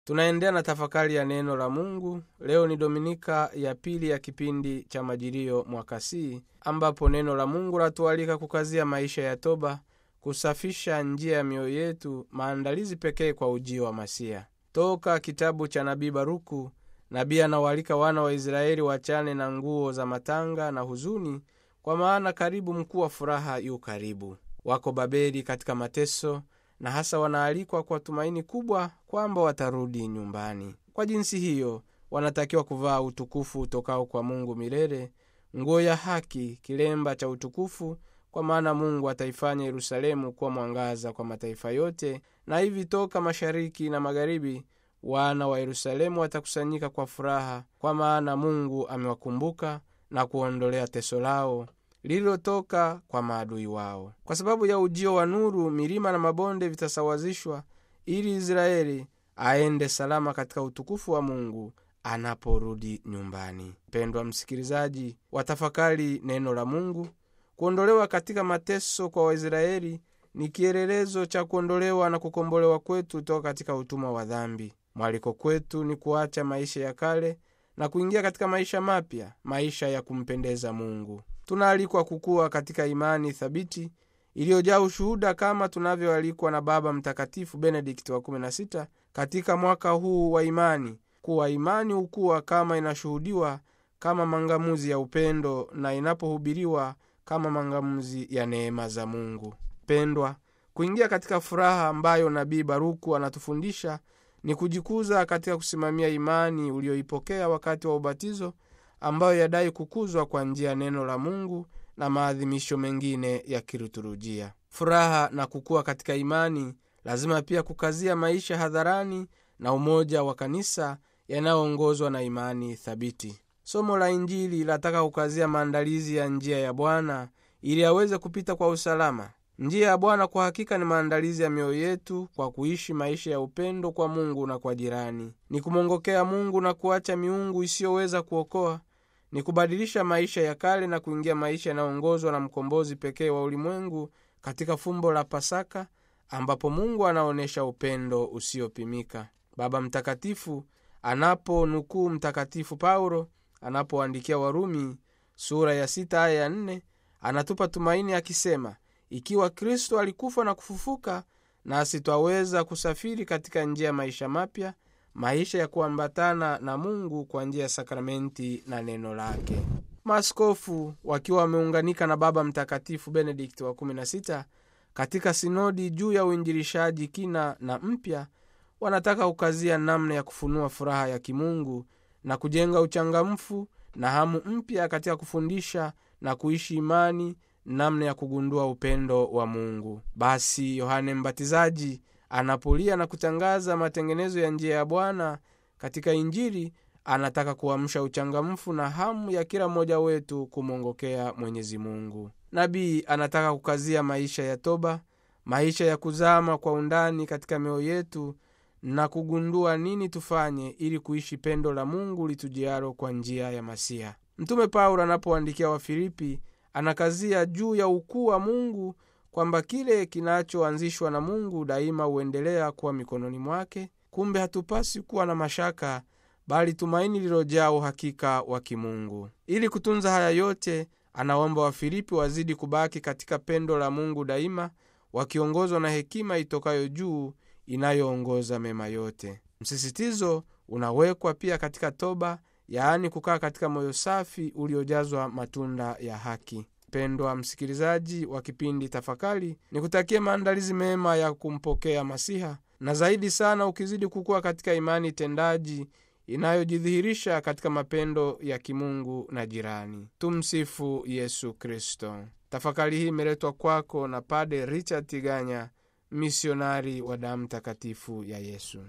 tunaendelea na tafakari ya neno la mungu leo ni dominika ya pili ya kipindi cha majilio mwaka c ambapo neno la mungu latualika kukazia maisha ya toba kusafisha njia ya mioyo yetu maandalizi pekee kwa ujio wa masia toka kitabu cha nabii baruku nabii anawaalika wana wa israeli wachane na nguo za matanga na huzuni kwa maana karibu mkuu wa furaha yu karibu wako babeli katika mateso na hasa wanaalikwa kwa tumaini kubwa kwamba watarudi nyumbani kwa jinsi hiyo wanatakiwa kuvaa utukufu utokao kwa mungu milele nguo ya haki kilemba cha utukufu kwa maana mungu ataifanya yerusalemu kuwa mwangaza kwa mataifa yote na hivi toka mashariki na magharibi wana wa yerusalemu watakusanyika kwa furaha kwa maana mungu amewakumbuka na kuondolea teso lao lililotoka kwa maadui wao kwa sababu ya ujio wa nuru milima na mabonde vitasawazishwa ili israeli aende salama katika utukufu wa mungu anaporudi nyumbani mpendwa msikilizaji watafakari neno la mungu kuondolewa katika mateso kwa waisraeli ni kielelezo cha kuondolewa na kukombolewa kwetu toka katika utumwa wa dhambi mwaliko kwetu ni kuacha maisha ya kale na kuingia katika maisha mapya maisha ya kumpendeza mungu tunaalikwa kukuwa katika imani thabiti iliyojaa ushuhuda kama tunavyoalikwa na baba mtakatifu benedikti wa 16 katika mwaka huu wa imani kuwa imani hukuwa kama inashuhudiwa kama mangamuzi ya upendo na inapohubiriwa kama mangamuzi ya neema za mungu pendwa kuingia katika furaha ambayo nabii baruku anatufundisha ni kujikuza katika kusimamia imani ulioipokea wakati wa ubatizo ambayo yadai kukuzwa kwa njia ya neno la mungu na maadhimisho mengine ya kiliturujia furaha na kukua katika imani lazima pia kukazia maisha hadharani na umoja wa kanisa yanayoongozwa na imani thabiti somo la injili linataka kukazia maandalizi ya njia ya bwana ili aweze kupita kwa usalama njia ya bwana kwa hakika ni maandalizi ya mioyo yetu kwa kuishi maisha ya upendo kwa mungu na kwa jirani ni kumwongokea mungu na kuacha miungu isiyoweza kuokoa ni kubadilisha maisha ya kale na kuingia maisha yanayoongozwa na mkombozi pekee wa ulimwengu katika fumbo la pasaka ambapo mungu anaonyesha upendo usiopimika baba mtakatifu anaponukuu mtakatifu paulo anapoandikia warumi sura ya sita aya ya nne anatupa tumaini akisema ikiwa kristo alikufa na kufufuka nasi twaweza kusafiri katika njia ya maisha mapya maisha ya kuambatana na mungu kwa njia ya sakramenti na neno lake maaskofu wakiwa wameunganika na baba mtakatifu benedikti wa 16 katika sinodi juu ya uinjilishaji kina na mpya wanataka kukazia namna ya kufunua furaha ya kimungu na kujenga uchangamfu na hamu mpya katika kufundisha na kuishi imani namna ya kugundua upendo wa mungu basi yohane mbatizaji anapolia na kutangaza matengenezo ya njia ya bwana katika injili anataka kuamsha uchangamfu na hamu ya kila mmoja wetu kumwongokea mwenyezi mungu nabii anataka kukazia maisha ya toba maisha ya kuzama kwa undani katika mioyo yetu na kugundua nini tufanye ili kuishi pendo la mungu litujialo kwa njia ya masiha mtume paulo anapoandikia wafilipi anakazia juu ya ukuu wa mungu kwamba kile kinachoanzishwa na mungu daima huendelea kuwa mikononi mwake kumbe hatupasi kuwa na mashaka bali tumaini lilojaa uhakika wa kimungu ili kutunza haya yote anaomba wafilipi wazidi kubaki katika pendo la mungu daima wakiongozwa na hekima itokayo juu inayoongoza mema yote msisitizo unawekwa pia katika toba yaani kukaa katika moyo safi uliojazwa matunda ya haki pendwa msikilizaji wa kipindi tafakari ni kutakia maandalizi mema ya kumpokea masiha na zaidi sana ukizidi kukuwa katika imani tendaji inayojidhihirisha katika mapendo ya kimungu na jirani tumsifu yesu kristo tafakari hii imeletwa kwako na pade richard tiganya misionari wa damu takatifu ya yesu